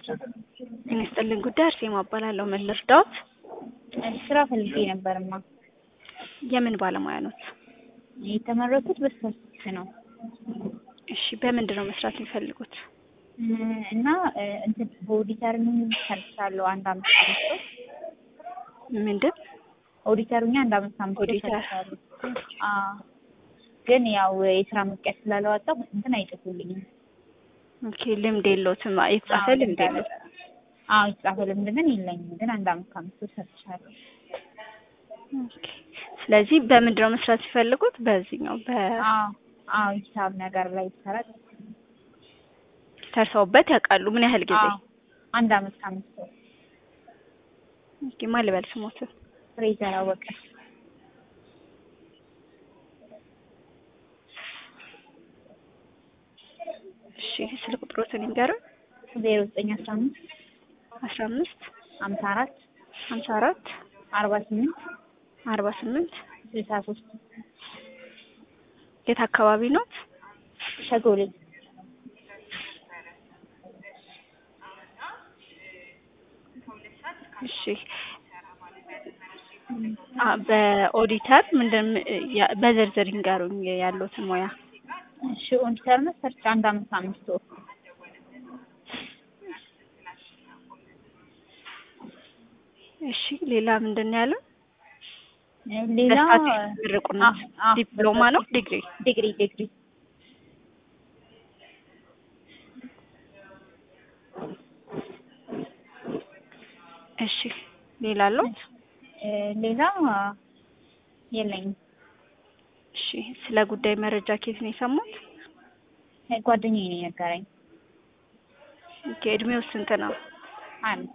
ጤና ይስጥልኝ ጉዳይ አርሴማ እባላለሁ። ምን ልርዳዎት? ስራ ፈልጌ ነበርማ። የምን ባለሙያ ኖት? የተመረኩት በስታቲስቲክስ ነው እሺ፣ በምንድን ነው መስራት የሚፈልጉት? እና እንትን በኦዲተር ሰርቻለሁ አንድ አመት አምስት ወር ምንድን ኦዲተሩኛ አንድ አመት አምስት ወር ኦዲተር። ሰርቻለሁ። አዎ ግን ያው የስራ መቀየር ስላላወጣሁ እንትን አይጽፉልኝም። ኦኬ፣ ልምድ የለዎትም? የተጻፈ አዎ፣ ልምድ የለዎት? አዎ የተጻፈ ልምድ ግን የለኝም። ግን አንድ አመት ከአምስት ወር ሰርቻለሁ። ኦኬ። ስለዚህ በምንድን ነው መስራት የሚፈልጉት? በዚህኛው በ አዎ አዎ ሂሳብ ነገር ላይ ይሰራ ሰርተውበት ያውቃሉ? ምን ያህል ጊዜ? አዎ አንድ አመት ከአምስት ወር ኦኬ፣ ማን ልበል ስሞትን? ፍሬዘር አወቀ እሺ፣ ስልክ ቁጥሮትን ይንገሩን። ዜሮ ዘጠኝ አስራ አምስት አስራ አምስት ሀምሳ አራት ሀምሳ አራት አርባ ስምንት አርባ ስምንት ስልሳ ሶስት የት አካባቢ ኖት? ሸጎሌ እሺ አ በኦዲተር ምንድን ያ- በዝርዝር ይንገሩኝ ያሉትን ሙያ። እሺ ኦዲተር ነው ሰርች አንድ አመት አምስት ወር እሺ ሌላ ምንድን ነው ያለው? ሌላ በስታቲስቲክስ ምርቁ ነው። አዎ፣ አዎ፣ ዲፕሎማ ነው ዲግሪ? ዲግሪ ዲግሪ እሺ ሌላ አለዎት? እ ሌላ የለኝም። እሺ ስለ ጉዳይ መረጃ ከየት ነው የሰሙት? እ ጓደኛዬ ነው የነገረኝ። ኦኬ እድሜው ስንት ነው? አንድ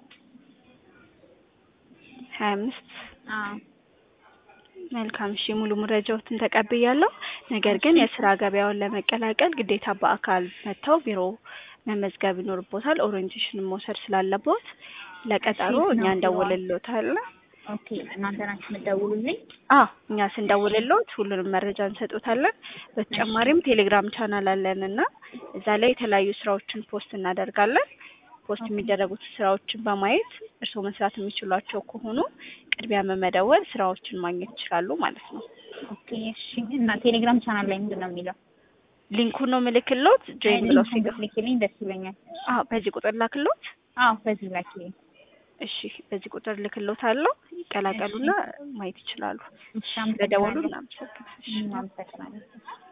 ሀያ አምስት አዎ መልካም እሺ ሙሉ መረጃዎትን ተቀብያለሁ። ነገር ግን የስራ ገበያውን ለመቀላቀል ግዴታ በአካል መጥተው ቢሮ መመዝገብ ይኖርቦታል። ኦሪየንቴሽን መውሰድ ስላለቦት ለቀጠሮ እሺ፣ እኛ ነው እንደውልልዎታለን። ኦኬ እናንተ ናችሁ የምትደውሉልኝ? አዎ እኛ ስንደውልልዎት ሁሉንም መረጃ እንሰጡታለን። በተጨማሪም ቴሌግራም ቻናል አለን እና እዛ ላይ የተለያዩ ስራዎችን ፖስት እናደርጋለን። ፖስት የሚደረጉት ስራዎችን በማየት እርስዎ መስራት የሚችሏቸው ከሆኑ ቅድሚያ በመደወል ስራዎችን ማግኘት ይችላሉ ማለት ነው። ኦኬ እሺ። እና ቴሌግራም ቻናል ላይ ምንድን ነው የሚለው? ሊንኩን ነው ምልክሎት ጆይን ብለው ሊንኩን ሲገቡ። ብትልኪልኝ ደስ ይለኛል። አዎ በዚህ ቁጥር ላክሎት። አዎ በዚህ ላኪልኝ። እሺ በዚህ ቁጥር ልክሎት አለው ይቀላቀሉና ማየት ይችላሉ። እሺ ለደወሉ አመሰግናለሁ። እናመሰግናለን። እሺ። እም፣ አመሰግናለሁ።